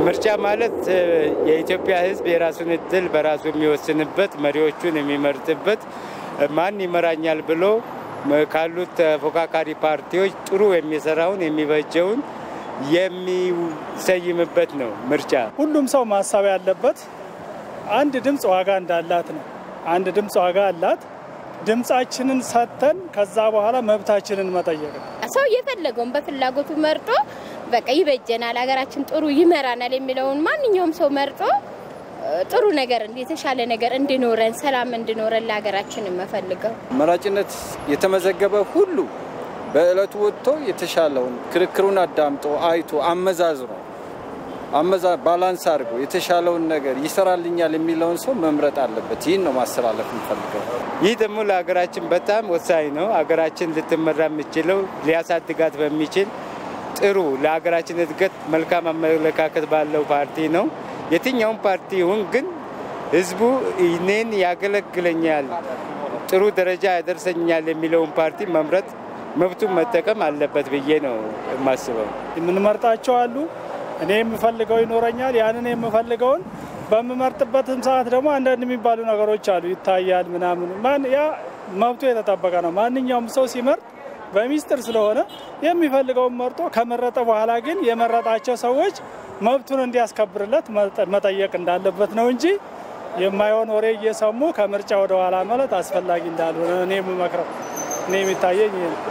ምርጫ ማለት የኢትዮጵያ ሕዝብ የራሱን እድል በራሱ የሚወስንበት መሪዎቹን የሚመርጥበት ማን ይመራኛል ብሎ ካሉት ተፎካካሪ ፓርቲዎች ጥሩ የሚሰራውን የሚበጀውን የሚሰይምበት ነው ምርጫ። ሁሉም ሰው ማሰብ ያለበት አንድ ድምፅ ዋጋ እንዳላት ነው። አንድ ድምፅ ዋጋ አላት። ድምፃችንን ሰጥተን ከዛ በኋላ መብታችንን መጠየቅ ነው። ሰው የፈለገውን በፍላጎቱ መርጦ በቃ ይበጀናል፣ ሀገራችን ጥሩ ይመራናል የሚለውን ማንኛውም ሰው መርጦ ጥሩ ነገር የተሻለ ነገር እንዲኖረን ሰላም እንዲኖረን ለሀገራችን የምፈልገው መራጭነት የተመዘገበ ሁሉ በእለቱ ወጥቶ የተሻለውን ክርክሩን አዳምጦ አይቶ አመዛዝኖ አመዛ ባላንስ አድርጎ የተሻለውን ነገር ይሰራልኛል የሚለውን ሰው መምረጥ አለበት። ይህን ነው ማስተላለፍ የምፈልገው። ይህ ደግሞ ለሀገራችን በጣም ወሳኝ ነው። ሀገራችን ልትመራ የምችለው ሊያሳድጋት በሚችል ጥሩ ለሀገራችን እድገት መልካም አመለካከት ባለው ፓርቲ ነው። የትኛውም ፓርቲ ይሁን ግን ህዝቡ እኔን ያገለግለኛል፣ ጥሩ ደረጃ ያደርሰኛል የሚለውን ፓርቲ መምረጥ መብቱን መጠቀም አለበት ብዬ ነው የማስበው። የምንመርጣቸው አሉ። እኔ የምፈልገው ይኖረኛል። ያንን የምፈልገውን በምመርጥበትም ሰዓት ደግሞ አንዳንድ የሚባሉ ነገሮች አሉ፣ ይታያል ምናምን። ማን ያ መብቱ የተጠበቀ ነው። ማንኛውም ሰው ሲመርጥ በሚስጥር ስለሆነ የሚፈልገውን መርጦ ከመረጠ በኋላ ግን የመረጣቸው ሰዎች መብቱን እንዲያስከብርለት መጠየቅ እንዳለበት ነው እንጂ የማይሆን ወሬ እየሰሙ ከምርጫ ወደ ኋላ ማለት አስፈላጊ እንዳልሆነ እኔ የምመክረው እኔ የሚታየኝ ይሄ ነው።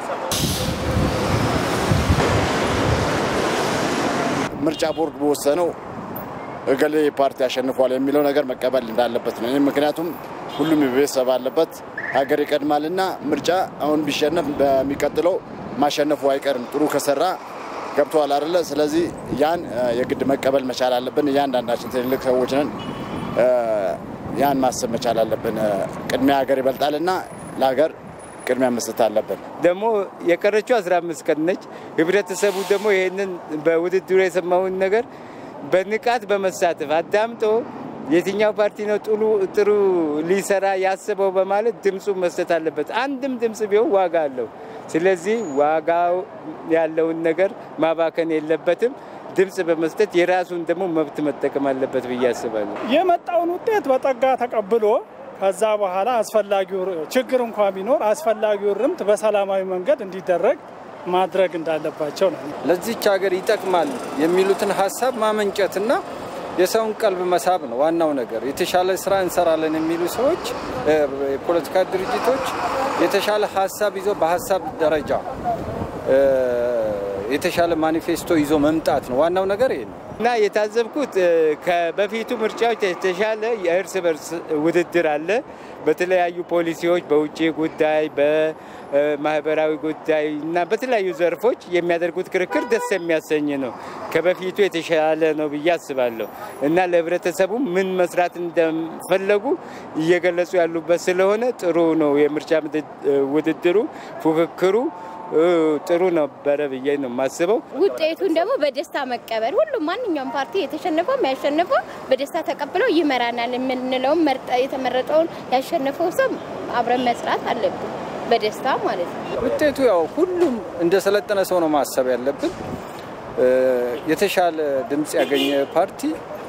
ምርጫ ቦርድ በወሰነው እገሌ ፓርቲ አሸንፏል የሚለው ነገር መቀበል እንዳለበት ነው። ምክንያቱም ሁሉም ቤተሰብ አለበት፣ ሀገር ይቀድማልና ምርጫ አሁን ቢሸነፍ በሚቀጥለው ማሸነፉ አይቀርም። ጥሩ ከሰራ ገብተዋል አይደለ? ስለዚህ ያን የግድ መቀበል መቻል አለብን። እያንዳንዳችን ትልልቅ ሰዎች ነን፣ ያን ማሰብ መቻል አለብን። ቅድሚያ ሀገር ይበልጣልና ለሀገር ቅድሚያ መስጠት አለብን። ደግሞ የቀረችው 15 ቀን ነች። ህብረተሰቡ ደግሞ ይህንን በውድድሩ የሰማውን ነገር በንቃት በመሳተፍ አዳምጦ የትኛው ፓርቲ ነው ጥሩ ጥሩ ሊሰራ ያስበው በማለት ድምፁ መስጠት አለበት። አንድም ድምፅ ቢሆን ዋጋ አለው። ስለዚህ ዋጋው ያለውን ነገር ማባከን የለበትም። ድምፅ በመስጠት የራሱን ደግሞ መብት መጠቀም አለበት ብዬ አስባለሁ። የመጣውን ውጤት በጸጋ ተቀብሎ ከዛ በኋላ አስፈላጊው ችግር እንኳ ቢኖር አስፈላጊው ርምት በሰላማዊ መንገድ እንዲደረግ ማድረግ እንዳለባቸው ነው። ለዚች ሀገር ይጠቅማል የሚሉትን ሀሳብ ማመንጨትና የሰውን ቀልብ መሳብ ነው ዋናው ነገር። የተሻለ ስራ እንሰራለን የሚሉ ሰዎች፣ የፖለቲካ ድርጅቶች የተሻለ ሀሳብ ይዞ በሀሳብ ደረጃ የተሻለ ማኒፌስቶ ይዞ መምጣት ነው ዋናው ነገር ይሄ ነው። እና የታዘብኩት ከበፊቱ ምርጫዎች የተሻለ የእርስ በርስ ውድድር አለ። በተለያዩ ፖሊሲዎች፣ በውጭ ጉዳይ፣ በማህበራዊ ጉዳይ እና በተለያዩ ዘርፎች የሚያደርጉት ክርክር ደስ የሚያሰኝ ነው። ከበፊቱ የተሻለ ነው ብዬ አስባለሁ እና ለህብረተሰቡ ምን መስራት እንደፈለጉ እየገለጹ ያሉበት ስለሆነ ጥሩ ነው። የምርጫ ውድድሩ ፉክክሩ ጥሩ ነበረ ብዬ ነው የማስበው። ውጤቱን ደግሞ በደስታ መቀበል ሁሉም ማንኛውም ፓርቲ የተሸነፈው ያሸነፈው በደስታ ተቀብለው ይመራናል የምንለውን የተመረጠውን ያሸነፈው ሰው አብረን መስራት አለብን፣ በደስታ ማለት ነው። ውጤቱ ያው ሁሉም እንደሰለጠነ ሰው ነው ማሰብ ያለብን። የተሻለ ድምፅ ያገኘ ፓርቲ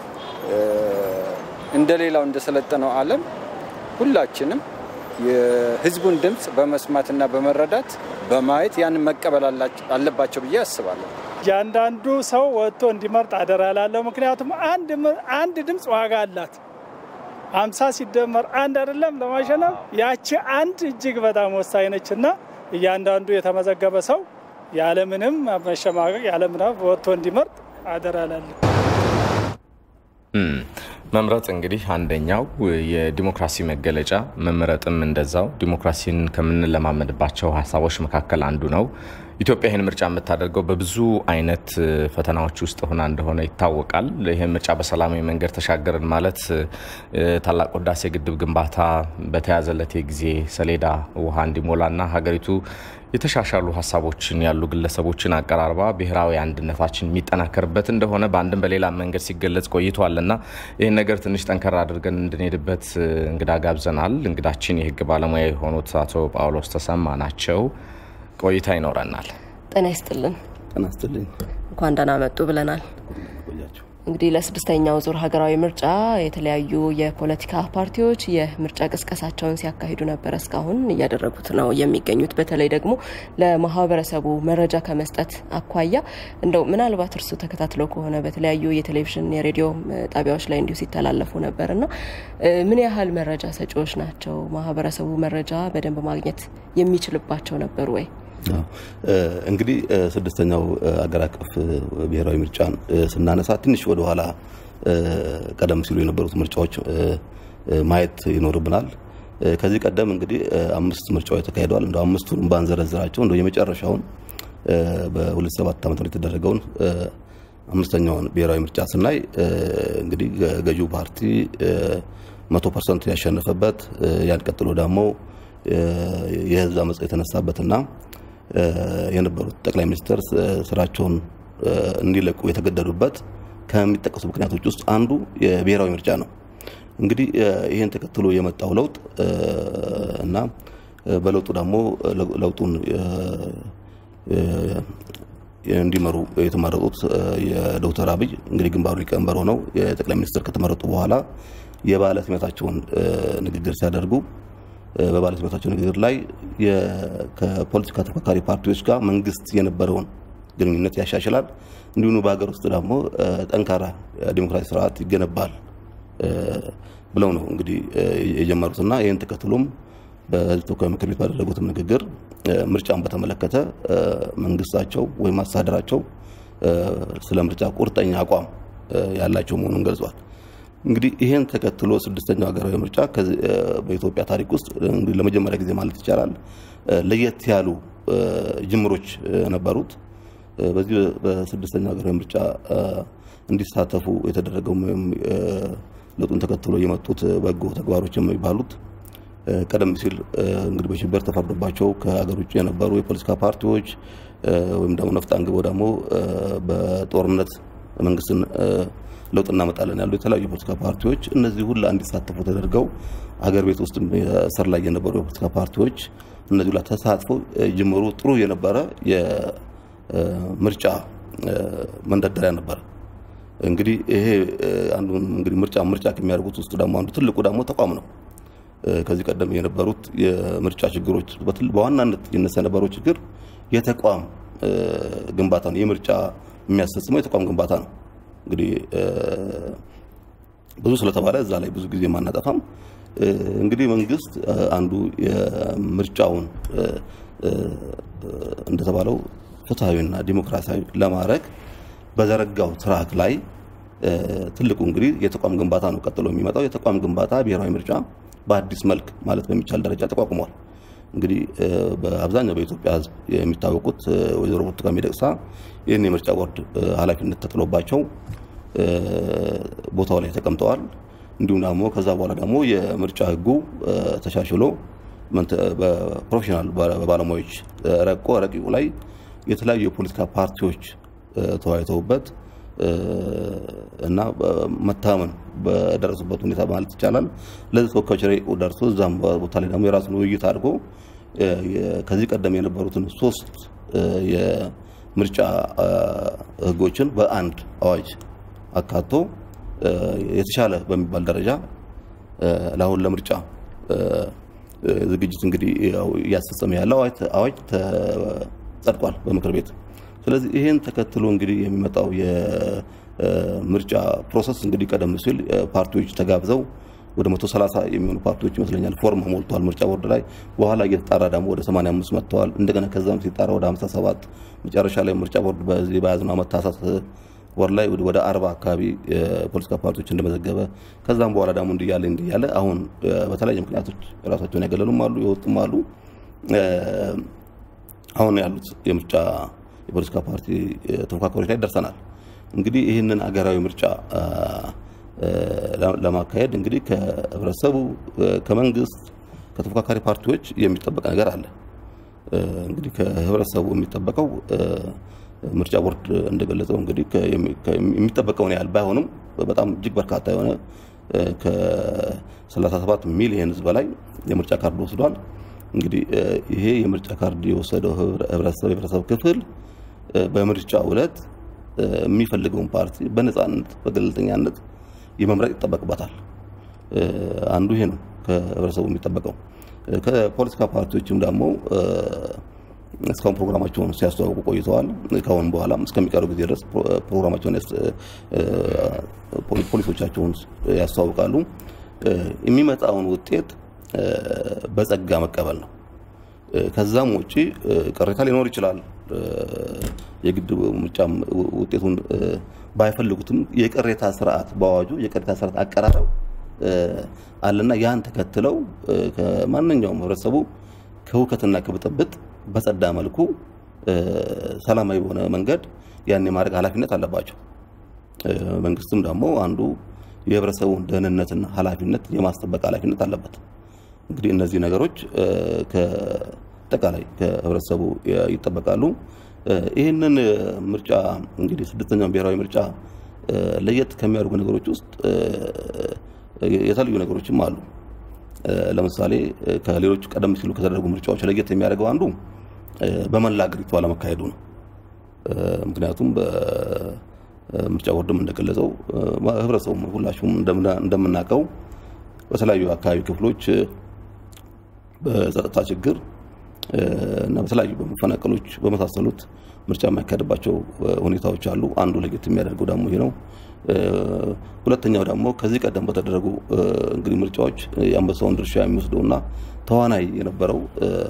እንደሌላው እንደሰለጠነው ዓለም ሁላችንም የህዝቡን ድምፅ በመስማትና በመረዳት በማየት ያንን መቀበል አለባቸው ብዬ አስባለሁ። እያንዳንዱ ሰው ወጥቶ እንዲመርጥ አደራ ላለው። ምክንያቱም አንድ ድምፅ ዋጋ አላት። አምሳ ሲደመር አንድ አይደለም ለማሸነፍ ያቺ አንድ እጅግ በጣም ወሳኝ ነች እና እያንዳንዱ የተመዘገበ ሰው ያለምንም መሸማቀቅ ያለምንም ወጥቶ እንዲመርጥ አደራ ላለው። መምረጥ እንግዲህ አንደኛው የዲሞክራሲ መገለጫ፣ መምረጥም እንደዛው ዲሞክራሲን ከምንለማመድባቸው ሀሳቦች መካከል አንዱ ነው። ኢትዮጵያ ይህን ምርጫ የምታደርገው በብዙ አይነት ፈተናዎች ውስጥ ሆና እንደሆነ ይታወቃል። ይህን ምርጫ በሰላማዊ መንገድ ተሻገርን ማለት ታላቅ ህዳሴ ግድብ ግንባታ በተያዘለት የጊዜ ሰሌዳ ውሃ እንዲሞላና ሀገሪቱ የተሻሻሉ ሀሳቦችን ያሉ ግለሰቦችን አቀራርባ ብሔራዊ አንድነታችን የሚጠናከርበት እንደሆነ በአንድም በሌላ መንገድ ሲገለጽ ቆይቷልና ይህን ነገር ትንሽ ጠንከር አድርገን እንድንሄድበት እንግዳ ጋብዘናል። እንግዳችን የህግ ባለሙያ የሆኑት አቶ ጳውሎስ ተሰማ ናቸው። ቆይታ ይኖረናል። ጤና ይስጥልን። ጤና ይስጥልኝ። እንኳን ደህና መጡ ብለናል። እንግዲህ ለስድስተኛው ዙር ሀገራዊ ምርጫ የተለያዩ የፖለቲካ ፓርቲዎች የምርጫ ቅስቀሳቸውን ሲያካሂዱ ነበር። እስካሁን እያደረጉት ነው የሚገኙት። በተለይ ደግሞ ለማህበረሰቡ መረጃ ከመስጠት አኳያ እንደው ምናልባት እርሱ ተከታትለው ከሆነ በተለያዩ የቴሌቪዥን የሬዲዮ ጣቢያዎች ላይ እንዲሁ ሲተላለፉ ነበር እና ምን ያህል መረጃ ሰጪዎች ናቸው? ማህበረሰቡ መረጃ በደንብ ማግኘት የሚችልባቸው ነበሩ ወይ? እንግዲህ ስድስተኛው አገር አቀፍ ብሔራዊ ምርጫን ስናነሳ ትንሽ ወደኋላ ቀደም ሲሉ የነበሩት ምርጫዎች ማየት ይኖርብናል። ከዚህ ቀደም እንግዲህ አምስት ምርጫዎች ተካሂደዋል። እንደ አምስቱን ባንዘረዝራቸው እንደ የመጨረሻውን በ2007 ዓ.ም የተደረገውን አምስተኛውን ብሔራዊ ምርጫ ስናይ እንግዲህ ገዢው ፓርቲ መቶ ፐርሰንት ያሸነፈበት ያን ቀጥሎ ደግሞ የህዝብ አመፅ የተነሳበትና የነበሩት ጠቅላይ ሚኒስትር ስራቸውን እንዲለቁ የተገደዱበት ከሚጠቀሱ ምክንያቶች ውስጥ አንዱ የብሔራዊ ምርጫ ነው። እንግዲህ ይህን ተከትሎ የመጣው ለውጥ እና በለውጡ ደግሞ ለውጡን እንዲመሩ የተመረጡት የዶክተር አብይ እንግዲህ ግንባሩ ሊቀመንበር ሆነው የጠቅላይ ሚኒስትር ከተመረጡ በኋላ የባለ ሲመታቸውን ንግግር ሲያደርጉ በባለ ሲመታቸው ንግግር ላይ ከፖለቲካ ተፎካካሪ ፓርቲዎች ጋር መንግስት የነበረውን ግንኙነት ያሻሽላል፣ እንዲሁም በሀገር ውስጥ ደግሞ ጠንካራ ዲሞክራሲ ስርዓት ይገነባል ብለው ነው እንግዲህ የጀመሩትና ይህን ተከትሎም በህዝብ ተወካዮች ምክር ቤት ባደረጉትም ንግግር ምርጫን በተመለከተ መንግስታቸው ወይም አስተዳደራቸው ስለ ምርጫ ቁርጠኛ አቋም ያላቸው መሆኑን ገልጿል። እንግዲህ ይህን ተከትሎ ስድስተኛው ሀገራዊ ምርጫ በኢትዮጵያ ታሪክ ውስጥ ለመጀመሪያ ጊዜ ማለት ይቻላል ለየት ያሉ ጅምሮች ነበሩት። በዚህ በስድስተኛው ሀገራዊ ምርጫ እንዲሳተፉ የተደረገው ለውጡን ተከትሎ የመጡት በጎ ተግባሮች የሚባሉት ቀደም ሲል እንግዲህ በሽብር ተፈርዶባቸው ከሀገር ውጭ የነበሩ የፖለቲካ ፓርቲዎች ወይም ደግሞ ነፍጥ አንግበው ደግሞ በጦርነት መንግስትን ለውጥ እናመጣለን ያሉ የተለያዩ የፖለቲካ ፓርቲዎች እነዚህ ሁላ እንዲሳተፉ ተደርገው አገር ቤት ውስጥ ስር ላይ የነበሩ የፖለቲካ ፓርቲዎች እነዚህ ሁላ ተሳትፎ ጅምሩ ጥሩ የነበረ የምርጫ መንደርደሪያ ነበረ። እንግዲህ ይሄ አንዱ እንግዲህ ምርጫ ምርጫ ከሚያደርጉት ውስጥ ደግሞ አንዱ ትልቁ ደግሞ ተቋም ነው። ከዚህ ቀደም የነበሩት የምርጫ ችግሮች በዋናነት ይነሳ የነበረው ችግር የተቋም ግንባታ ነው። የምርጫ የሚያስፈጽመው የተቋም ግንባታ ነው። እንግዲህ ብዙ ስለተባለ እዛ ላይ ብዙ ጊዜ ማናጠፋም። እንግዲህ መንግስት አንዱ የምርጫውን እንደተባለው ፍትሐዊና ዲሞክራሲያዊ ለማድረግ በዘረጋው ትራክ ላይ ትልቁ እንግዲህ የተቋም ግንባታ ነው። ቀጥሎ የሚመጣው የተቋም ግንባታ ብሔራዊ ምርጫ በአዲስ መልክ ማለት በሚቻል ደረጃ ተቋቁሟል። እንግዲህ በአብዛኛው በኢትዮጵያ ሕዝብ የሚታወቁት ወይዘሮ ብርቱካን ሚደቅሳ ይህን የምርጫ ቦርድ ኃላፊነት ተጥሎባቸው ቦታው ላይ ተቀምጠዋል። እንዲሁም ደግሞ ከዛ በኋላ ደግሞ የምርጫ ሕጉ ተሻሽሎ በፕሮፌሽናል ባለሙያዎች ረቆ ረቂቁ ላይ የተለያዩ የፖለቲካ ፓርቲዎች ተወያይተውበት እና መታመን በደረሱበት ሁኔታ ማለት ይቻላል ለዚህ ተወካዮች ረቂቁ ደርሶ እዛም ቦታ ላይ ደግሞ የራሱን ውይይት አድርጎ ከዚህ ቀደም የነበሩትን ሶስት የምርጫ ህጎችን በአንድ አዋጅ አካቶ የተሻለ በሚባል ደረጃ ለአሁን ለምርጫ ዝግጅት እንግዲህ እያስፈጸመ ያለው አዋጅ ጸድቋል በምክር ቤት። ስለዚህ ይህን ተከትሎ እንግዲህ የሚመጣው የምርጫ ፕሮሰስ እንግዲህ ቀደም ሲል ፓርቲዎች ተጋብዘው ወደ 130 የሚሆኑ ፓርቲዎች ይመስለኛል ፎርም ሞልተዋል ምርጫ ቦርድ ላይ። በኋላ እየተጣራ ደግሞ ወደ 85 መጥተዋል። እንደገና ከዛም ሲጣራ ወደ 57 መጨረሻ ላይ ምርጫ ቦርድ በዚህ በያዝነው ዓመት ታህሳስ ወር ላይ ወደ አርባ አካባቢ የፖለቲካ ፓርቲዎች እንደመዘገበ ከዛም በኋላ ደግሞ እንዲያለ እንዲያለ አሁን በተለያዩ ምክንያቶች ራሳቸውን ያገለሉም አሉ የወጡም አሉ። አሁን ያሉት የምርጫ የፖለቲካ ፓርቲ ተፎካካሪዎች ላይ ደርሰናል። እንግዲህ ይህንን አገራዊ ምርጫ ለማካሄድ እንግዲህ ከህብረተሰቡ፣ ከመንግስት፣ ከተፎካካሪ ፓርቲዎች የሚጠበቅ ነገር አለ። እንግዲህ ከህብረተሰቡ የሚጠበቀው ምርጫ ቦርድ እንደገለጸው እንግዲህ የሚጠበቀውን ያህል ባይሆንም በጣም እጅግ በርካታ የሆነ ከ37 ሚሊየን ህዝብ በላይ የምርጫ ካርድ ወስዷል። እንግዲህ ይሄ የምርጫ ካርድ የወሰደው ህብረተሰብ የህብረተሰብ ክፍል በምርጫ ዕለት የሚፈልገውን ፓርቲ በነፃነት በገለልተኛነት የመምረጥ ይጠበቅበታል። አንዱ ይሄ ነው ከህብረተሰቡ የሚጠበቀው። ከፖለቲካ ፓርቲዎችም ደግሞ እስካሁን ፕሮግራማቸውን ሲያስተዋውቁ ቆይተዋል። ከአሁን በኋላም እስከሚቀሩ ጊዜ ድረስ ፕሮግራማቸውን ፖሊሶቻቸውን ያስተዋውቃሉ። የሚመጣውን ውጤት በጸጋ መቀበል ነው። ከዛም ውጭ ቅሬታ ሊኖር ይችላል። የግድ ምርጫ ውጤቱን ባይፈልጉትም የቅሬታ ስርዓት በአዋጁ የቅሬታ ስርዓት አቀራረብ አለና ያን ተከትለው ከማንኛውም ህብረተሰቡ ከሁከትና ከብጥብጥ በጸዳ መልኩ ሰላማዊ በሆነ መንገድ ያን የማድረግ ኃላፊነት አለባቸው። መንግስትም ደግሞ አንዱ የህብረተሰቡን ደህንነትና ኃላፊነት የማስጠበቅ ኃላፊነት አለበት። እንግዲህ እነዚህ ነገሮች ከአጠቃላይ ከህብረተሰቡ ይጠበቃሉ። ይህንን ምርጫ እንግዲህ ስድስተኛውን ብሔራዊ ምርጫ ለየት ከሚያደርጉ ነገሮች ውስጥ የተለዩ ነገሮችም አሉ። ለምሳሌ ከሌሎች ቀደም ሲሉ ከተደረጉ ምርጫዎች ለየት የሚያደርገው አንዱ በመላ አገሪቱ አለመካሄዱ ነው። ምክንያቱም በምርጫ ቦርድም እንደገለጸው ህብረተሰቡም ሁላችሁም እንደምናውቀው በተለያዩ አካባቢ ክፍሎች በጸጥታ ችግር እና በተለያዩ በመፈናቀሎች በመሳሰሉት ምርጫ የማይካሄድባቸው ሁኔታዎች አሉ። አንዱ ለየት የሚያደርገው ደግሞ ይሄ ነው። ሁለተኛው ደግሞ ከዚህ ቀደም በተደረጉ እንግዲህ ምርጫዎች የአንበሳውን ድርሻ የሚወስደውና ተዋናይ የነበረው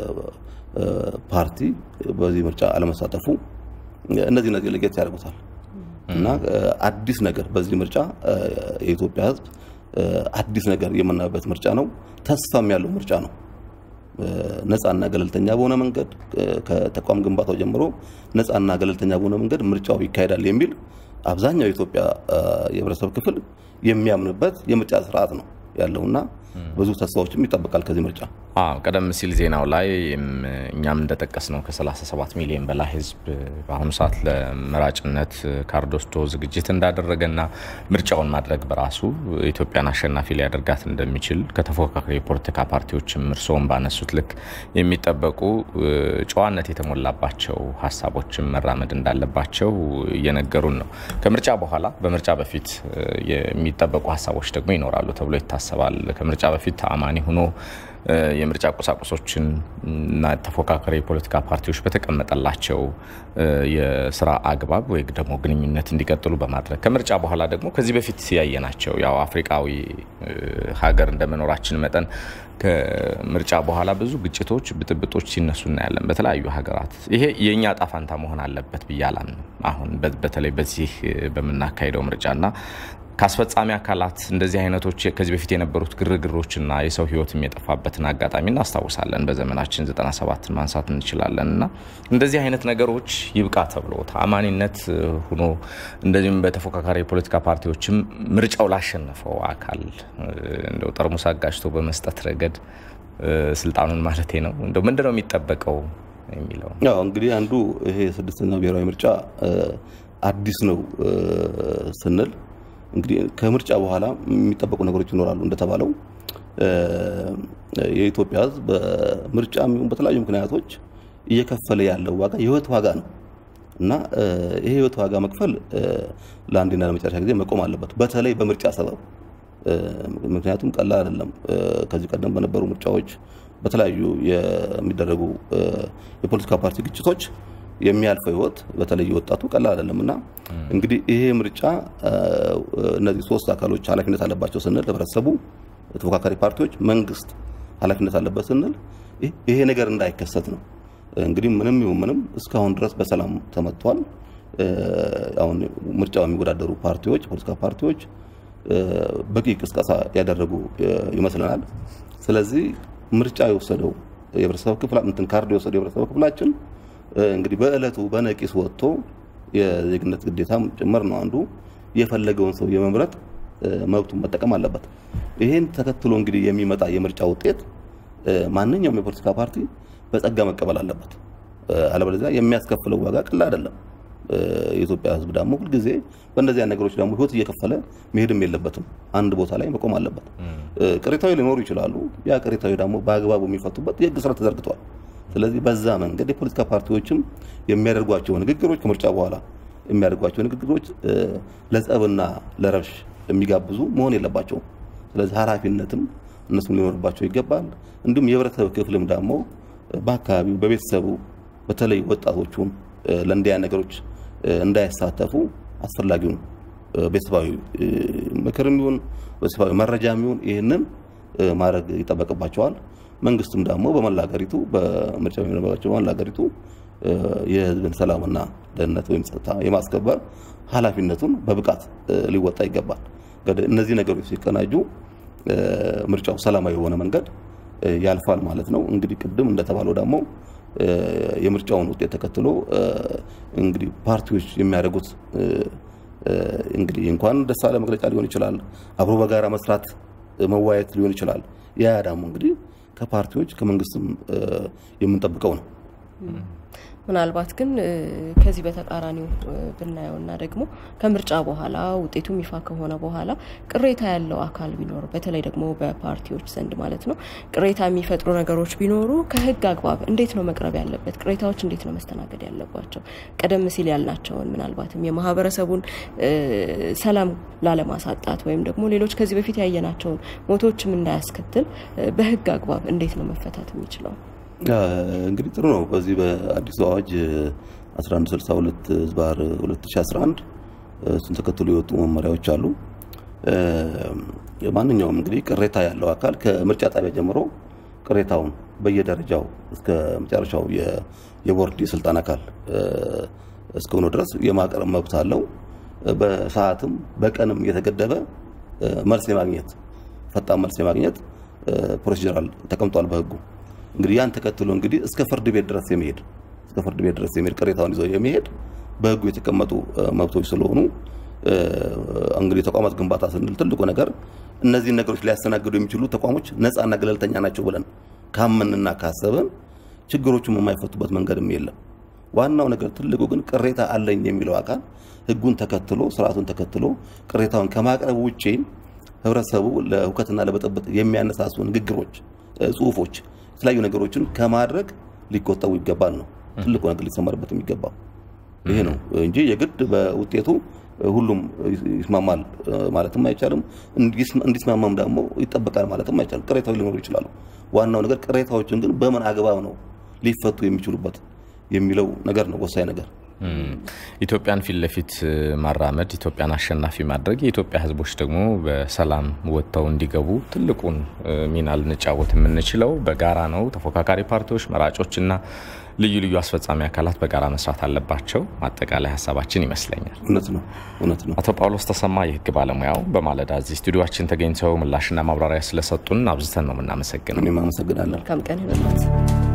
ፓርቲ በዚህ ምርጫ አለመሳተፉ እነዚህ እነዚህ ለየት ያደርጉታል እና አዲስ ነገር በዚህ ምርጫ የኢትዮጵያ ሕዝብ አዲስ ነገር የምናይበት ምርጫ ነው። ተስፋም ያለው ምርጫ ነው። ነፃና ገለልተኛ በሆነ መንገድ ከተቋም ግንባታው ጀምሮ ነፃና ገለልተኛ በሆነ መንገድ ምርጫው ይካሄዳል የሚል አብዛኛው የኢትዮጵያ የህብረተሰብ ክፍል የሚያምንበት የምርጫ ስርዓት ነው ያለውና ብዙ ተስፋዎችም ይጠበቃል ከዚህ ምርጫ። አዎ ቀደም ሲል ዜናው ላይ እኛም እንደጠቀስ ነው ከ37 ሚሊዮን በላይ ህዝብ በአሁኑ ሰዓት ለመራጭነት ካርድ ወስዶ ዝግጅት እንዳደረገና ምርጫውን ማድረግ በራሱ ኢትዮጵያን አሸናፊ ሊያደርጋት እንደሚችል ከተፎካካሪ የፖለቲካ ፓርቲዎችም እርስዎም ባነሱት ልክ የሚጠበቁ ጨዋነት የተሞላባቸው ሀሳቦችን መራመድ እንዳለባቸው እየነገሩን ነው። ከምርጫ በኋላ በምርጫ በፊት የሚጠበቁ ሀሳቦች ደግሞ ይኖራሉ ተብሎ ይታሰባል። ከምርጫ በፊት ተአማኒ ሆኖ የምርጫ ቁሳቁሶችን እና ተፎካካሪ የፖለቲካ ፓርቲዎች በተቀመጠላቸው የስራ አግባብ ወይ ደግሞ ግንኙነት እንዲቀጥሉ በማድረግ ከምርጫ በኋላ ደግሞ ከዚህ በፊት ያየናቸው ያው አፍሪካዊ ሀገር እንደመኖራችን መጠን ከምርጫ በኋላ ብዙ ግጭቶች፣ ብጥብጦች ሲነሱ እናያለን በተለያዩ ሀገራት። ይሄ የእኛ ጣፋንታ መሆን አለበት ብዬ አላምንም። አሁን በተለይ በዚህ በምናካሄደው ምርጫና ከአስፈጻሚ አካላት እንደዚህ አይነቶች ከዚህ በፊት የነበሩት ግርግሮችና የሰው ሕይወትም የጠፋበትን አጋጣሚ እናስታውሳለን። በዘመናችን 97ን ማንሳት እንችላለን እና እንደዚህ አይነት ነገሮች ይብቃ ተብሎ ተአማኒነት ሆኖ እንደዚሁም በተፎካካሪ የፖለቲካ ፓርቲዎችም ምርጫው ላሸነፈው አካል እንደው ጠርሙስ አጋጭቶ በመስጠት ረገድ ስልጣኑን ማለቴ ነው እንደው ምንድን ነው የሚጠበቀው የሚለው ያው እንግዲህ አንዱ ይሄ ስድስተኛው ብሔራዊ ምርጫ አዲስ ነው ስንል እንግዲህ ከምርጫ በኋላ የሚጠበቁ ነገሮች ይኖራሉ። እንደተባለው የኢትዮጵያ ሕዝብ በምርጫ የሚሆን በተለያዩ ምክንያቶች እየከፈለ ያለው ዋጋ የህይወት ዋጋ ነው እና ይሄ የህይወት ዋጋ መክፈል ለአንዴና ለመጨረሻ ጊዜ መቆም አለበት፣ በተለይ በምርጫ ሰበብ። ምክንያቱም ቀላል አይደለም። ከዚህ ቀደም በነበሩ ምርጫዎች በተለያዩ የሚደረጉ የፖለቲካ ፓርቲ ግጭቶች የሚያልፈው ህይወት በተለይ ወጣቱ ቀላል አይደለም እና እንግዲህ ይሄ ምርጫ እነዚህ ሶስት አካሎች ኃላፊነት አለባቸው ስንል ህብረተሰቡ፣ ተፎካካሪ ፓርቲዎች፣ መንግስት ኃላፊነት አለበት ስንል ይሄ ነገር እንዳይከሰት ነው። እንግዲህ ምንም ይሁን ምንም እስካሁን ድረስ በሰላም ተመጥቷል። አሁን ምርጫው የሚወዳደሩ ፓርቲዎች፣ ፖለቲካ ፓርቲዎች በቂ ቅስቀሳ ያደረጉ ይመስለናል። ስለዚህ ምርጫ የወሰደው የህብረተሰብ ክፍል እንትን ካርድ የወሰደው የህብረተሰብ ክፍላችን እንግዲህ በእለቱ በነቂስ ወጥቶ የዜግነት ግዴታም ጭምር ነው አንዱ የፈለገውን ሰው የመምረጥ መብቱን መጠቀም አለበት። ይሄን ተከትሎ እንግዲህ የሚመጣ የምርጫ ውጤት ማንኛውም የፖለቲካ ፓርቲ በጸጋ መቀበል አለበት። አለበለዚያ የሚያስከፍለው ዋጋ ቀላል አይደለም። የኢትዮጵያ ሕዝብ ደግሞ ሁልጊዜ በእነዚያ ነገሮች ደግሞ ህይወት እየከፈለ መሄድም የለበትም። አንድ ቦታ ላይ መቆም አለበት። ቅሬታዊ ሊኖሩ ይችላሉ። ያ ቅሬታዊ ደግሞ በአግባቡ የሚፈቱበት የህግ ስርዓት ተዘርግቷል። ስለዚህ በዛ መንገድ የፖለቲካ ፓርቲዎችም የሚያደርጓቸው ንግግሮች ከምርጫ በኋላ የሚያደርጓቸው ንግግሮች ለጸብና ለረብሽ የሚጋብዙ መሆን የለባቸውም። ስለዚህ ኃላፊነትም እነሱም ሊኖርባቸው ይገባል። እንዲሁም የህብረተሰብ ክፍልም ደግሞ በአካባቢው በቤተሰቡ በተለይ ወጣቶቹን ለእንዲያ ነገሮች እንዳይሳተፉ አስፈላጊውን ቤተሰባዊ ምክርም ይሁን ቤተሰባዊ መረጃም ይሁን ይህንን ማድረግ ይጠበቅባቸዋል። መንግስትም ደግሞ በመላ ሀገሪቱ በምርጫ በሚኖርባቸው በመላ ሀገሪቱ የህዝብን ሰላምና ደህንነት ወይም ጸጥታ የማስከበር ኃላፊነቱን በብቃት ሊወጣ ይገባል። እነዚህ ነገሮች ሲቀናጁ ምርጫው ሰላማዊ የሆነ መንገድ ያልፋል ማለት ነው። እንግዲህ ቅድም እንደተባለው ደግሞ የምርጫውን ውጤት ተከትሎ እንግዲህ ፓርቲዎች የሚያደርጉት እንግዲህ እንኳን ደስ አለ መግለጫ ሊሆን ይችላል፣ አብሮ በጋራ መስራት መዋየት ሊሆን ይችላል። ያ ደግሞ እንግዲህ ከፓርቲዎች ከመንግስትም የምንጠብቀው ነው። ምናልባት ግን ከዚህ በተቃራኒው ብናየውና ደግሞ ከምርጫ በኋላ ውጤቱም ይፋ ከሆነ በኋላ ቅሬታ ያለው አካል ቢኖር በተለይ ደግሞ በፓርቲዎች ዘንድ ማለት ነው ቅሬታ የሚፈጥሩ ነገሮች ቢኖሩ ከህግ አግባብ እንዴት ነው መቅረብ ያለበት? ቅሬታዎች እንዴት ነው መስተናገድ ያለባቸው? ቀደም ሲል ያልናቸውን ምናልባትም የማህበረሰቡን ሰላም ላለማሳጣት ወይም ደግሞ ሌሎች ከዚህ በፊት ያየናቸውን ሞቶችም እንዳያስከትል በህግ አግባብ እንዴት ነው መፈታት የሚችለው? እንግዲህ ጥሩ ነው። በዚህ በአዲሱ አዋጅ 1162 ዝባር 2011 እሱን ተከትሎ የወጡ መመሪያዎች አሉ። ማንኛውም እንግዲህ ቅሬታ ያለው አካል ከምርጫ ጣቢያ ጀምሮ ቅሬታውን በየደረጃው እስከ መጨረሻው የቦርድ የስልጣን አካል እስከሆነ ድረስ የማቅረብ መብት አለው። በሰዓትም በቀንም የተገደበ መልስ የማግኘት ፈጣን መልስ የማግኘት ፕሮሲጀራል ተቀምጧል በህጉ። እንግዲህ ያን ተከትሎ እንግዲህ እስከ ፍርድ ቤት ድረስ የሚሄድ እስከ ፍርድ ቤት ድረስ የሚሄድ ቅሬታውን ይዞ የሚሄድ በህጉ የተቀመጡ መብቶች ስለሆኑ እንግዲህ ተቋማት ግንባታ ስንል ትልቁ ነገር እነዚህን ነገሮች ሊያስተናግዱ የሚችሉ ተቋሞች ነፃና ገለልተኛ ናቸው ብለን ካመንና ካሰብን ችግሮቹም የማይፈቱበት መንገድም የለም። ዋናው ነገር ትልቁ ግን ቅሬታ አለኝ የሚለው አካል ህጉን ተከትሎ ስርዓቱን ተከትሎ ቅሬታውን ከማቅረብ ውጪ ህብረተሰቡ ለሁከትና ለብጥብጥ የሚያነሳሱ ንግግሮች፣ ጽሁፎች፣ የተለያዩ ነገሮችን ከማድረግ ሊቆጠቡ ይገባል ነው ትልቁ ነገር ሊሰመርበት የሚገባው ይሄ ነው እንጂ የግድ በውጤቱ ሁሉም ይስማማል ማለትም አይቻልም። እንዲስማማም ደግሞ ይጠበቃል ማለትም አይቻልም። ቅሬታዎች ሊኖሩ ይችላሉ። ዋናው ነገር ቅሬታዎችን ግን በምን አግባብ ነው ሊፈቱ የሚችሉበት የሚለው ነገር ነው ወሳኝ ነገር። ኢትዮጵያን ፊት ለፊት ማራመድ፣ ኢትዮጵያን አሸናፊ ማድረግ፣ የኢትዮጵያ ህዝቦች ደግሞ በሰላም ወጥተው እንዲገቡ ትልቁን ሚና ልንጫወት የምንችለው በጋራ ነው። ተፎካካሪ ፓርቲዎች፣ መራጮችና ልዩ ልዩ አስፈጻሚ አካላት በጋራ መስራት አለባቸው። አጠቃላይ ሀሳባችን ይመስለኛል። እውነት ነው እውነት ነው። አቶ ጳውሎስ ተሰማ የህግ ባለሙያው በማለዳ እዚህ ስቱዲዮችን ተገኝተው ምላሽና ማብራሪያ ስለሰጡን አብዝተን ነው የምናመሰግነው። እኔም አመሰግናለሁ። መልካም ቀን ይሁንልዎት።